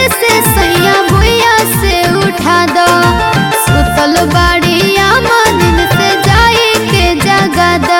देर से सैया भुइया से उठा दो सुतल बाड़िया दिन से जाई के जगा दो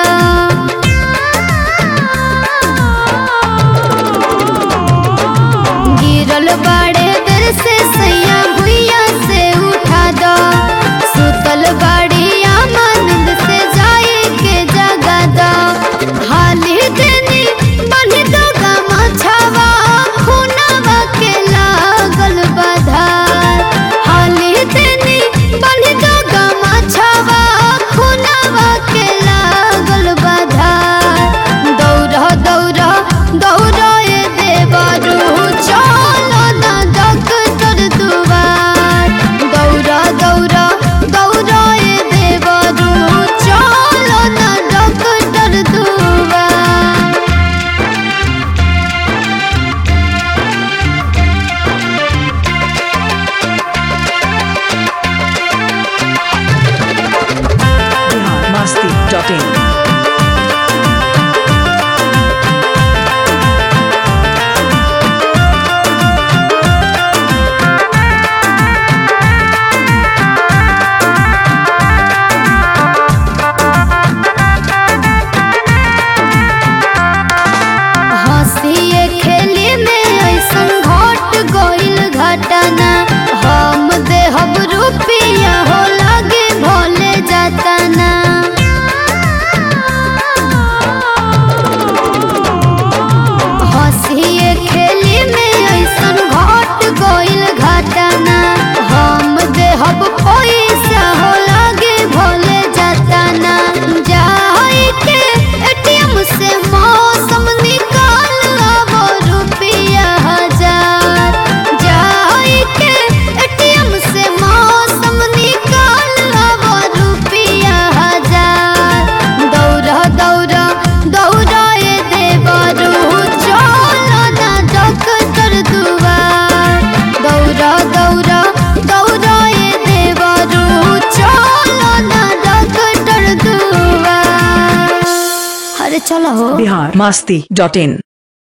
गिरल बाड़े देर से सैया भुइया से उठा दो सुतल बाड़िया दिन से जाई के जगा दो हाली देनी बनी दो गमा छावा खुनावा के लागल बधार हाली देनी बनी दो गमा छावा खुनावा के लागल बधार दौड़ा दौड़ा दौड़ा ए देवरू चलो ना डॉक्टर दुआर दौड़ा दौड़ा दौड़ा ए देवरू चलो ना डॉक्टर दुआर बिहार मस्ती डॉट इन हंसिए खेली में ऐसन घट गइल घटना हम देहब रुपया हो लगे भोले जतना हंसिए खेली में ऐसन घट गइल घटना हम देहब पैसा हो लगे भोले जतना जाई के एटीएम से मौसम निकाल लाबो रुपया हजार जाई के एटीएम से मौसम निकाल लाबो रुपया हजार दौड़ा दौड़ा दौड़ा ए देवरू चलो ना डॉक्टर दुआर दौड़ा दौड़ा दौड़ा ए देवरू चलो ना डॉक्टर दुआर अरे चलो हो बिहार मस्ती डॉट इन